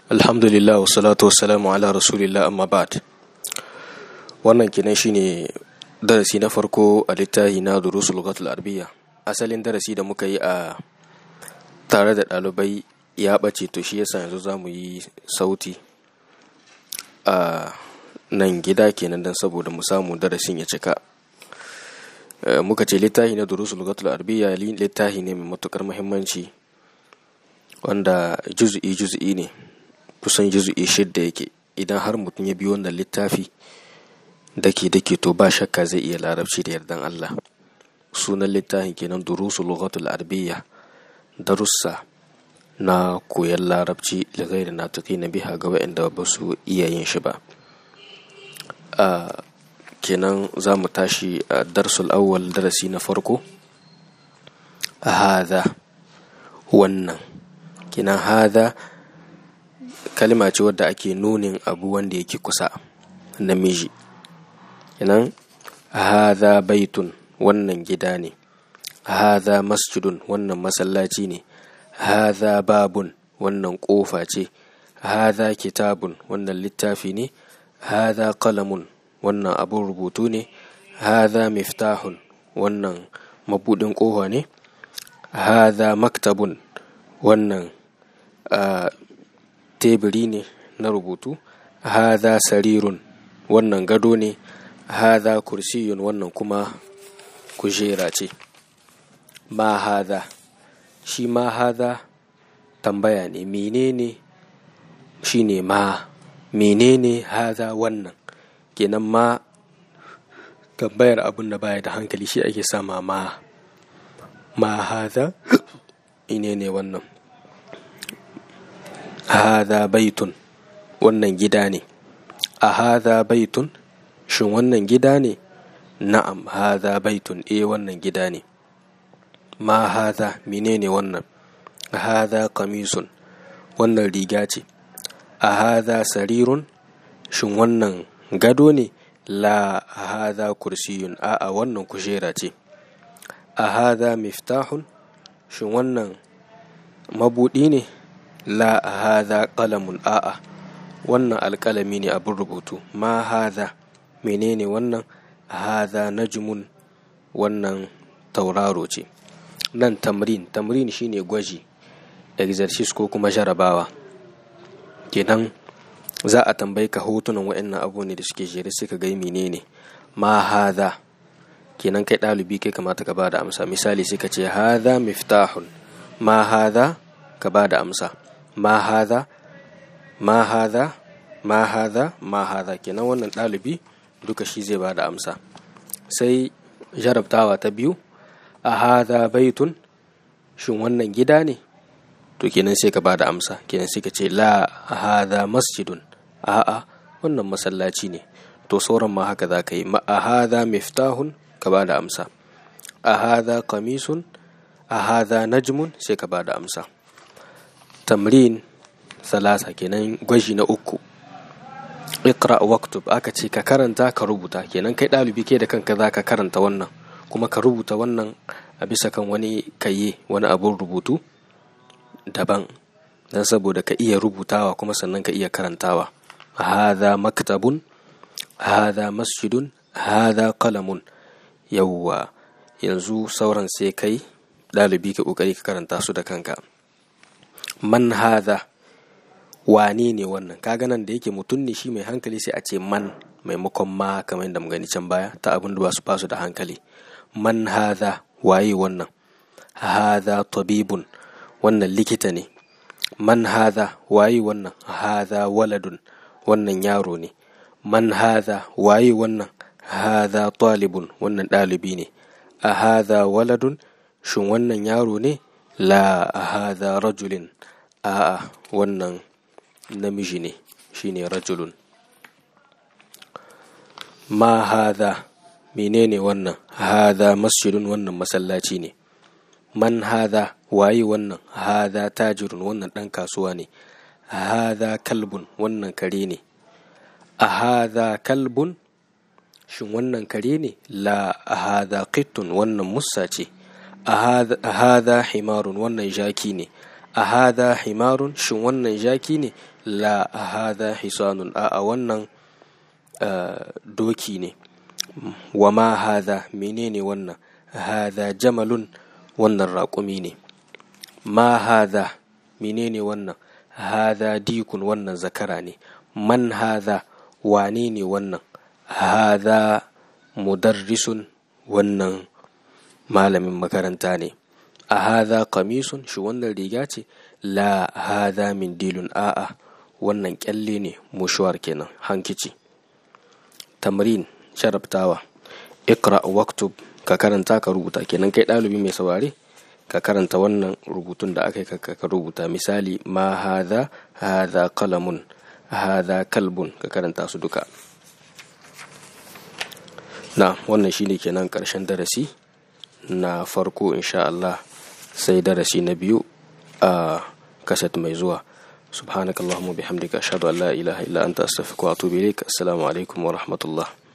alhamdulillah wa salatu wa salamu ala rasulillah amma ba'd wannan kenan shine darasi na farko a littafi na durusul lughatul arabiyya asalin darasi da muka yi a tare da ɗalibai ya ɓace to shi yasa yanzu za mu yi sauti a nan gida kenan don saboda mu samu darasin ya cika muka ce littafi na durusul lughatul arabiyya littafi ne mai matukar muhimmanci wanda juz'i juz'i ne kusan juzu'i shidda yake idan har mutum ya bi wannan littafi dake dake to ba shakka zai iya larabci da yardan Allah sunan littafin kenan durusu lughatul arabiyya darussa na koyon larabci da gairi na na biha ga waɗanda ba su iya yin shi ba kenan za mu tashi a darsul awwal darasi na farko a hada wannan kenan hada kalma ce wadda ake nunin abu wanda yake kusa namiji kenan hadha baitun wannan gida ne hadha masjidun wannan masallaci ne hadha babun wannan kofa ce hadha kitabun wannan littafi ne hadha qalamun wannan abun rubutu ne hadha miftahun wannan mabudin kofa ne hadha maktabun wannan teburi ne na rubutu hadha sarirun wannan gado ne hadha kursiyun wannan kuma kujera ce ma hadha shi ma hadha tambaya ne menene shi ne ma menene hadha wannan kenan ma tambayar abin da baya da hankali shi ake sama ma ma hadha ine ne wannan hadha baitun wannan gida ne a hadha baitun shin wannan gida ne na'am hadha baitun eh wannan gida ne ma hadha menene wannan hadha qamisun wannan riga ce a hadha sarirun shin wannan gado ne la hadha kursiyun a'a wannan kujera ce a hadha miftahun shin wannan mabudi ne la hadha qalamun a'a wannan alƙalami ne abin rubutu ma hadha menene wannan hadha najmun wannan tauraro ce nan tamrin tamrin shine gwaji exercise ko kuma jarabawa kenan za a tambayi ka hotunan waɗannan abu ne da suke jere suka gai menene ma hadha kenan kai ɗalibi kai kamata ka ba da amsa misali sai ka ce hadha miftahun ma hadha ka ba da amsa ma hadha ma hadha ma hadha ma hadha kenan wannan ɗalibi duka shi zai ba da amsa sai jarabtawa ta biyu a hadha baitun shin wannan gida ne to kenan sai ka ba da amsa kenan sai ka ce la hadha masjidun a'a wannan masallaci ne to sauran ma haka za ka yi ma a hadha miftahun ka ba da amsa a hadha qamisun a hadha najmun sai ka ba da amsa tamrin salasa kenan gwaji na uku ikra waktub aka ce ka karanta ka rubuta kenan kai ɗalibi ke da kanka za ka karanta wannan kuma ka rubuta wannan a bisa kan wani kaye wani abun rubutu daban don saboda ka iya rubutawa kuma sannan ka iya karantawa hadha maktabun hadha masjidun hadha qalamun yawwa yanzu sauran sai kai ɗalibi ka ƙoƙari ka karanta su da kanka man hadha wane ne wannan kaga nan da yake mutum ne shi mai hankali sai a ce man maimakon ma kamar yadda mu gani can baya ta abin da ba su basu da hankali man hadha waye wannan hadha tabibun wannan likita ne man hadha waye wannan hadha waladun wannan yaro ne man hadha waye wannan hadha talibun wannan ɗalibi ne a hadha waladun shin wannan yaro ne la hadha rajulin a'a wannan namiji ne shine rajulun ma hadha menene wannan hadha masjidun wannan masallaci ne man hadha waye wannan hadha tajirun wannan ɗan kasuwa ne hadha kalbun wannan kare ne a hadha kalbun shin wannan kare ne la hadha qittun wannan mussa ce a hadha himarun wannan jaki ne a hadha himarun shin wannan jaki ne la hadha hisanun a wannan doki ne wa ma hadha menene wannan hadha jamalun wannan raƙumi ne ma hadha menene wannan hadha dikun wannan zakara ne man hadha wane ne wannan hadha mudarrisun wannan malamin makaranta ne a hadha kamisun shi wannan riga ce la hadha min dilun a'a wannan kyalle ne mushuwar kenan hankici tamrin sharabtawa ikra waktub ka karanta ka rubuta kenan kai ɗalibi mai saurare ka karanta wannan rubutun da aka yi ka rubuta misali ma hadha hadha kalamun hadha kalbun ka karanta su duka na wannan shine kenan ƙarshen darasi na farko insha Allah sai darasi na biyu a kaset mai zuwa subhanakallahumma bihamdika ashhadu an la ilaha illa anta astaghfiruka wa atubu ilaik assalamu alaikum wa rahmatullah